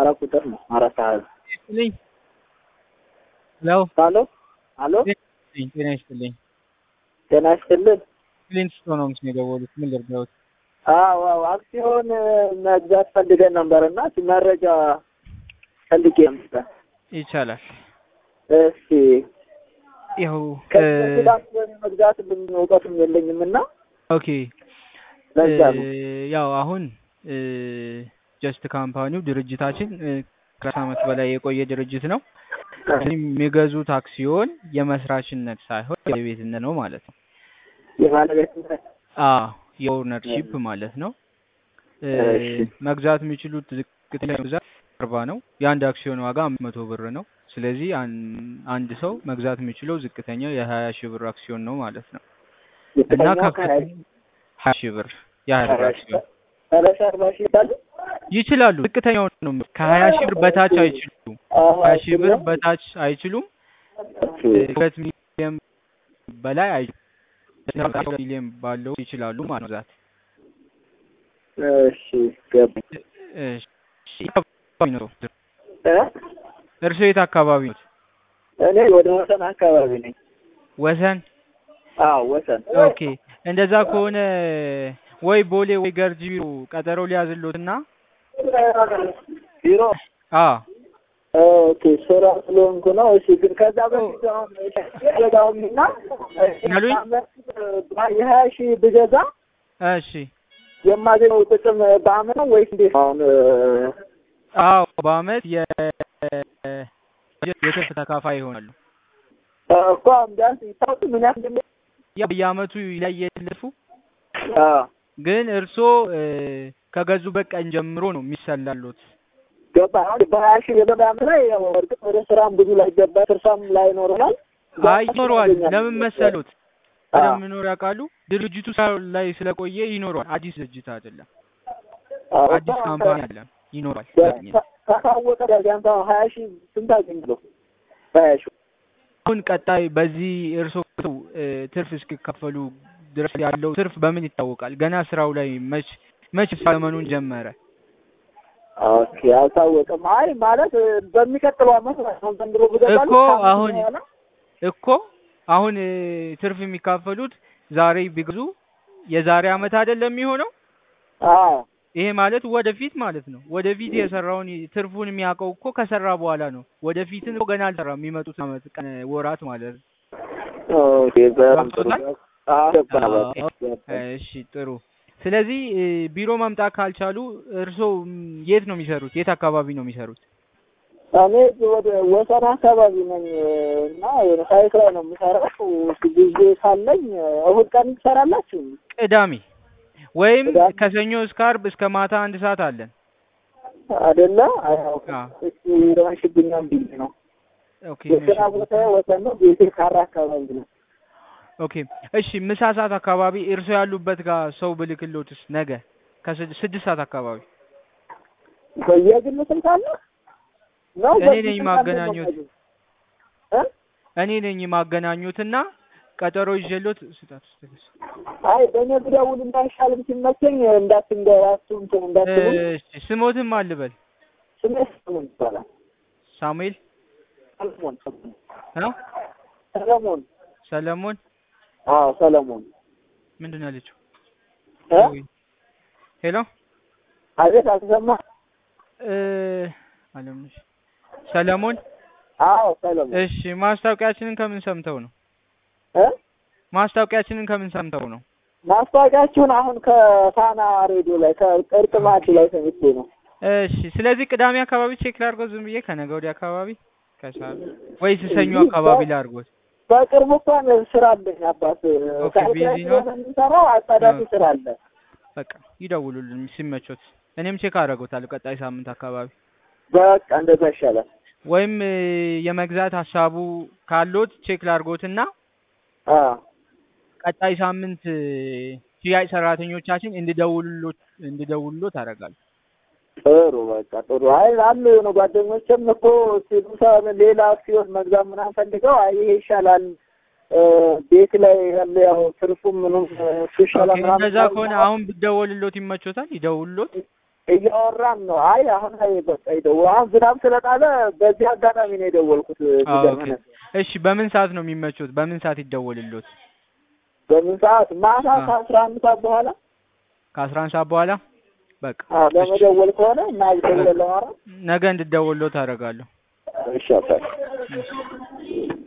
አራት ቁጥር ነው አራት አሃዝ ይስጥልኝ። ሄሎ አሎ አሎ ይስጥልኝ። ጤና ይስጥልኝ። ጤና ይስጥልን ፍሊንትስቶን ነው ምስል የደወሉት። ምን ልርዳዎት? አዎ አዎ አክሲዮን መግዛት ፈልገን ነበር እና መረጃ ፈልጌ ነበር ይቻላል። እስኪ ያው ከዚህ በፊት አክሲዮን መግዛት ልምድ እውቀቱም የለኝም እና ኦኬ ለዛ ነው ያው አሁን ጀስት ካምፓኒው ድርጅታችን ከአስር ዓመት በላይ የቆየ ድርጅት ነው። የሚገዙት አክሲዮን የመስራችነት ሳይሆን የቤትነት ነው ማለት ነው። የባለቤትነት አዎ የኦውነርሺፕ ማለት ነው። እሺ። መግዛት የሚችሉት ዝቅተኛ መግዛት አርባ ነው። የአንድ አክሲዮን ዋጋ አምስት መቶ ብር ነው። ስለዚህ አን- አንድ ሰው መግዛት የሚችለው ዝቅተኛው የሀያ ሺህ ብር አክሲዮን ነው ማለት ነው እና ዝቅተኛው ከፍተኛ ሀያ ሺህ ብር የሀያ ብር አክሲዮን ሰላሳ አርባ ሺህ ይላሉ ይችላሉ። ዝቅተኛው ነው ከሀያ ሺህ ብር በታች አይችሉም። ሀያ ሺህ ብር በታች አይችሉም። ሁለት ሚሊዮን በላይ አይችሉም። ሚሊዮን ባለው ይችላሉ ማለት ነው። መግዛት እሺ ገባኝ እሺ፣ የት አካባቢ ነው? እ? እርስዎ የት አካባቢ ነው? እኔ ወደ ወሰን አካባቢ ነኝ ወሰን። አዎ ወሰን ኦኬ፣ እንደዛ ከሆነ ወይ ቦሌ ወይ ገርጂ ቢሮ ቀጠሮ ሊያዝሎትና ቢሮ አ ኦኬ ስራ ስለሆንኩ ነው። እሺ ግን ከዛ በፊት አሁን ገዛውና ያሉኝ? የሀያ ሺህ ብገዛ እሺ፣ የማገኘው ጥቅም በአመት ነው ወይስ እንዴት? አሁን አዎ በአመት የ የትርፍ ተካፋይ ይሆናሉ። እኮ አሁን ቢያንስ ይታወቅ ምን ያህል እንደሚ ያ በየአመቱ ይለየልፉ አዎ ግን እርስዎ ከገዙበት ቀን ጀምሮ ነው የሚሰላሉት። ገባ አሁን በሀያ ሺህ የገበያ አመት ላይ ያው እርግጥ ወደ ስራም ብዙ ላይ ገባ ትርፋም ላይ ይኖረናል። አይ ይኖረዋል። ለምን መሰሉት? አዎ። ቀደም ኖር ያውቃሉ። ድርጅቱ ስራ ላይ ስለቆየ ይኖረዋል። አዲስ ድርጅት አይደለም፣ አዎ፣ አዲስ እኮ ካምፓኒ አይደለም። ይኖራል። ካ- ካሳወቀ ቢያንስ አሁን ሀያ ሺህ ስንት አገኛለሁ? በሀያ ሺህ አሁን ቀጣይ በዚህ እርስዎ እ፣ ትርፍ እስኪካፈሉ ድረስ ያለው ትርፍ በምን ይታወቃል? ገና ስራው ላይ መች መች ዘመኑን ጀመረ። ኦኬ አልታወቀም። አይ ማለት እ፣ በሚቀጥለው አመት አሁን ዘንድሮ ብገዛለሁ እኮ ከአመት አሁን በኋላ እኮ አሁን እ፣ ትርፍ የሚካፈሉት ዛሬ ቢገዙ የዛሬ አመት አይደለም የሚሆነው። አዎ ይሄ ማለት ወደፊት ማለት ነው። ወደፊት የሰራውን ትርፉን የሚያውቀው እኮ ከሰራ በኋላ ነው። ወደፊትን እኮ ገና አልሰራም። የሚመጡት አመት ቀን ወራት ማለት ነው። ኦኬ በጣም ጥሩ ገብቶታል? አዎ ገባ አዎ። ገባ። እሺ ጥሩ። ስለዚህ እ፣ ቢሮ መምጣት ካልቻሉ እርስዎ ም፣ የት ነው የሚሰሩት? የት አካባቢ ነው የሚሰሩት? እኔ ወደ ወሰን አካባቢ ነኝ እና የሆነ ሳይት ላይ ነው የምሰራው። ጊዜ ካለኝ እሑድ ቀን ትሰራላችሁ ቅዳሜ ወይም ቅዳሜ? ከሰኞ እስከ አርብ እስከ ማታ አንድ ሰዓት አለን። አይደለ? አዎ አዎ። እሱ ረሽብኛም ቢል ነው ኦኬ የስራ ቦታ ወሰን ነው። ቤቴ ካራ አካባቢ ነው። ኦኬ እሺ። ምሳ ሰዓት አካባቢ እርስዎ ያሉበት ጋር ሰው ብልክሎትስ ነገ ከስድስት ሰዓት አካባቢ የግል ስልክ አለ ነው? እኔ በዚህ ነኝ ስልክ ማገናኘት። አለ ነው? እ? እኔ ነኝ ማገናኙትና ቀጠሮ ይዤሎት ስጣት ስትልስ አይ በእኔ ብደውል እንዳይሻልም ሲመቸኝ እንዳትንገራችሁ እንትን እንዳትሉ እሺ ስሞትም አልበል ስሜ ሰለሞን ይባላል። ሳሙኤል ሰለሞን ሰለሞን ነው ሰለሞን ሰለሞን አዎ ሰለሞን ምንድን ነው ያለችው? እ? ሄሎ አቤት አልተሰማ እ አለምነሽ ሰለሞን አዎ ሰለሞን እሺ ማስታወቂያችንን ከምን ሰምተው ነው? እ? ማስታወቂያችንን ከምን ሰምተው ነው? ማስታወቂያችሁን አሁን ከፋና ሬዲዮ ላይ ከእርቅ ማዕድ ላይ ሰምቼ ነው። እሺ ስለዚህ ቅዳሜ አካባቢ ቼክ ላድርጎት ዝም ብዬ ከነገ ወዲያ አካባቢ ከሰዓት ወይስ ሰኞ አካባቢ ላድርጎት? በቅርቡ እንኳን ስራ አለኝ አባት ኦኬ፣ ሳይት ቢዚ ላይ ነው? ስለሆነ የምንሰራው አጣዳፊ ስራ አለ። በቃ ይደውሉልን ሲመቾት። እኔም ቼክ አደርጎታለሁ ቀጣይ ሳምንት አካባቢ በቃ እንደዛ ይሻላል። ወይም እ፣ የመግዛት ሀሳቡ ካሎት ቼክ ላድርጎትና አዎ ቀጣይ ሳምንት እ፣ ሽያጭ ሰራተኞቻችን እንዲደውሉሎት እንዲደውሉሎት አደርጋለሁ። ጥሩ በቃ ጥሩ። አይ አሉ የሆነ ጓደኞችም እኮ ሲሉ ሰ- ሌላ አክሲዮን መግዛት ምናምን ፈልገው አይ ይሄ ይሻላል እ፣ ቤት ላይ ያለ ያው ትርፉም ምኑም እሱ ይሻላል ኦኬ፣ ምናምን እንደዛ ብለው ከሆነ አሁን ብደወልሎት ይመቾታል? ይደውሉሎት። እያወራን ነው። አይ አሁን ላይ በቃ ይደው አሁን ዝናብ ስለጣለ በዚህ አጋጣሚ ነው የደወልኩት። አዎ፣ ኦኬ። የሚገርምህ እሺ በምን ሰዓት ነው የሚመቹት? በምን ሰዓት ይደወልሎት? በምን ሰዓት? ማታ አዎ። ከአስራ አንድ ሰዓት በኋላ ከአስራ አንድ ሰዓት በኋላ በቃ አዎ፣ እሺ። ለመደወል ከሆነ እና ደውለን ለማውራት ነገ እንድደውልሎት አደርጋለሁ። እሺ አባቴ። እሺ